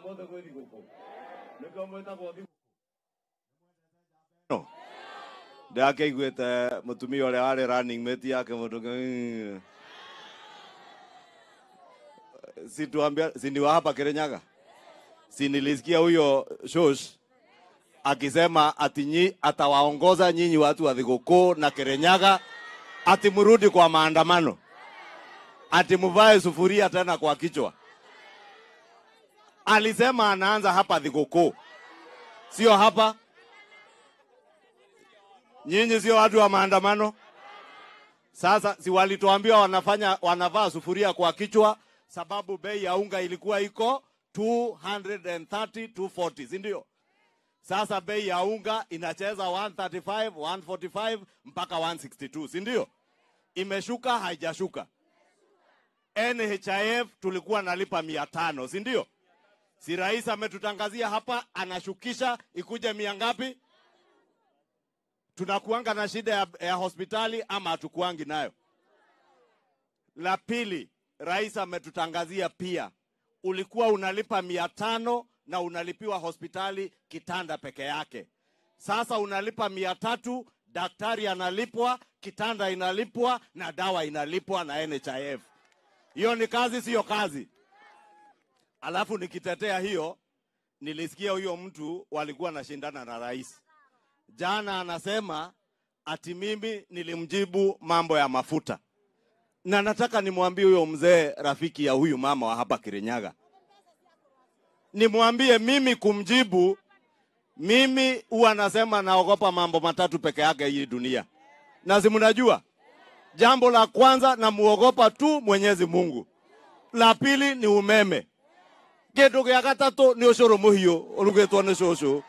mothe gwä thigå kå nä kä o mwä tagwo thigå ndake iguä te må tumia å rä a warä running mate yake må ndå situambia siniwa hapa Kirinyaga, si nilisikia huyo shosh akisema ati nyi, atawaongoza nyinyi watu wa Thigũkũ na Kirinyaga ati mrudi kwa maandamano, ati mvae sufuria tena kwa kichwa. Alisema anaanza hapa Thigũkũ, sio hapa. Nyinyi sio watu wa maandamano. Sasa si walituambia wanafanya wanavaa sufuria kwa kichwa sababu bei ya unga ilikuwa iko 230 240, si ndio? Sasa bei ya unga inacheza 135 145 mpaka 162, si ndio? Imeshuka haijashuka? NHIF tulikuwa nalipa mia tano, si ndio? Si rais ametutangazia hapa anashukisha ikuje mia ngapi? Tunakuanga na shida ya, ya hospitali ama hatukuangi nayo? La pili, rais ametutangazia pia, ulikuwa unalipa mia tano na unalipiwa hospitali kitanda peke yake. Sasa unalipa mia tatu, daktari analipwa, kitanda inalipwa na dawa inalipwa na NHIF. Hiyo ni kazi, siyo kazi? Alafu nikitetea hiyo, nilisikia huyo mtu walikuwa anashindana na rais jana, anasema ati mimi nilimjibu mambo ya mafuta na nataka nimwambie huyo mzee rafiki ya huyu mama wa hapa Kirinyaga, nimwambie mimi kumjibu, mimi huwa nasema naogopa mambo matatu peke yake hii dunia, na si mnajua. Jambo la kwanza namuogopa tu Mwenyezi Mungu, la pili ni umeme, kindu gia gatatu ni ucuru muhiu urugitwo ni cucu.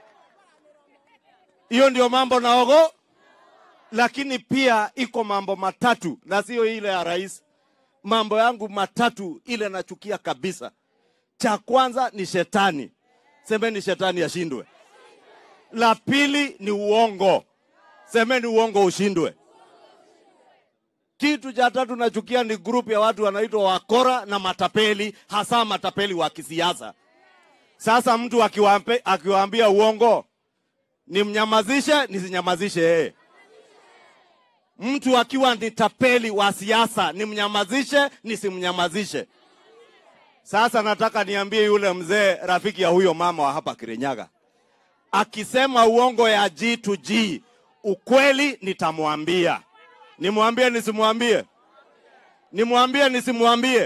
Hiyo ndio mambo naogo lakini pia iko mambo matatu na sio ile ya rais. Mambo yangu matatu ile nachukia kabisa. Cha kwanza ni shetani, semeni shetani ashindwe. La pili ni uongo, semeni uongo ushindwe. Kitu cha tatu nachukia ni grupu ya watu wanaitwa wakora na matapeli, hasa matapeli wa kisiasa. Sasa mtu akiwaambe- akiwaambia uongo, nimnyamazishe nisinyamazishe yeye? mtu akiwa ni tapeli wa siasa nimnyamazishe nisimnyamazishe? Sasa nataka niambie yule mzee rafiki ya huyo mama wa hapa Kirinyaga, akisema uongo ya G to G, ukweli nitamwambia. Nimwambie nisimwambie? Nimwambie nisimwambie?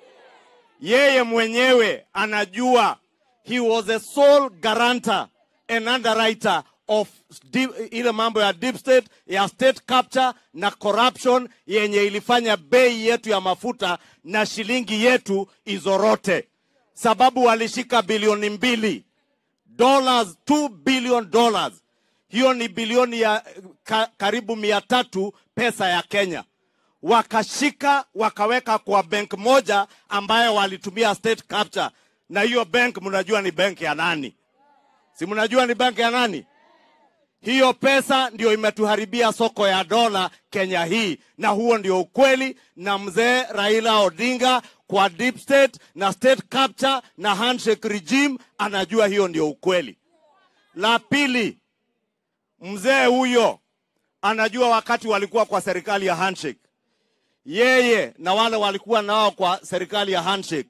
Yeye mwenyewe anajua he was a sole guarantor and underwriter of deep, ile mambo ya deep state ya state capture na corruption yenye ilifanya bei yetu ya mafuta na shilingi yetu izorote, sababu walishika bilioni mbili dollars 2 billion dollars. Hiyo ni bilioni ya ka, karibu mia tatu pesa ya Kenya wakashika wakaweka kwa bank moja ambayo walitumia state capture, na hiyo bank mnajua ni bank ya nani? Si mnajua ni bank ya nani? Hiyo pesa ndio imetuharibia soko ya dola Kenya hii, na huo ndio ukweli. Na mzee Raila Odinga kwa deep state na state capture na handshake regime anajua hiyo ndio ukweli. La pili, mzee huyo anajua wakati walikuwa kwa serikali ya handshake, yeye na wale walikuwa nao kwa serikali ya handshake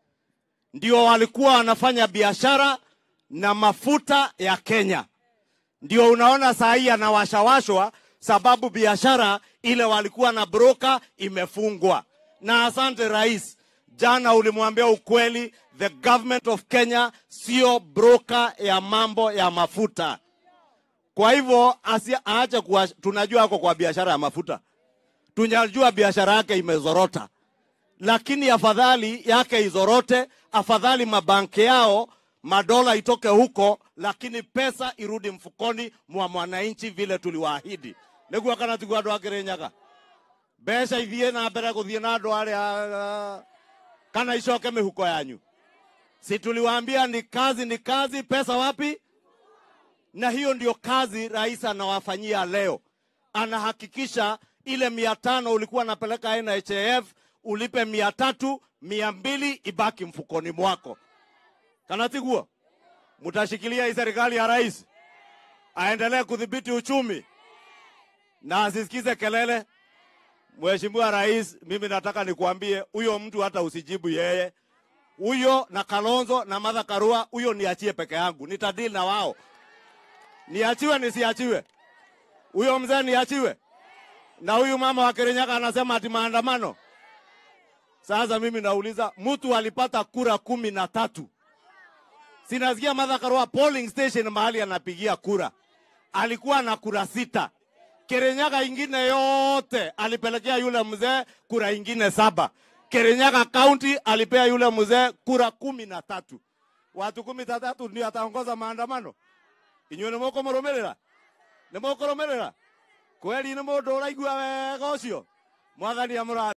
ndio walikuwa wanafanya biashara na mafuta ya Kenya. Ndio unaona saa hii anawashawashwa sababu biashara ile walikuwa na broker imefungwa. Na asante rais, jana ulimwambia ukweli, the government of Kenya sio broker ya mambo ya mafuta. Kwa hivyo asi- aache kuwa, tunajua ako kwa biashara ya mafuta, tunajua biashara yake imezorota, lakini afadhali yake izorote, afadhali mabanki yao madola itoke huko, lakini pesa irudi mfukoni mwa mwananchi vile tuliwaahidi. niguo kana tiguo andu a Kirinyaga mbeca ithie na mbere guthie na andu aria kana icoke mihuko yanyu. Si tuliwaambia ni kazi, ni kazi, pesa wapi? Na hiyo ndio kazi rais anawafanyia leo, anahakikisha ile mia tano ulikuwa napeleka NHIF ulipe mia tatu, mia mbili ibaki mfukoni mwako. kana tiguo? Mtashikilia hii serikali ya rais aendelee kudhibiti uchumi na asisikize kelele. Mheshimiwa Rais, mimi nataka nikuambie huyo mtu hata usijibu yeye, huyo na Kalonzo na Martha Karua, huyo niachie peke yangu, nitadili na wao. Niachiwe nisiachiwe? Huyo mzee niachiwe? Na huyu mama wa Kirinyaga anasema ati maandamano. Sasa mimi nauliza, mtu alipata kura kumi na tatu. Sinasikia Martha Karua polling station mahali anapigia kura alikuwa na kura sita. Kirinyaga ingine yote alipelekea yule mzee kura ingine saba. Kirinyaga County alipea yule mzee kura kumi na tatu. Watu kumi na tatu ndio ataongoza maandamano. Inyuĩ nĩ mũkũmũrũmĩrĩra nĩ mũkũrũmĩrĩra kweli nĩ mũndũ ũraigua wega ũcio mwathani amũra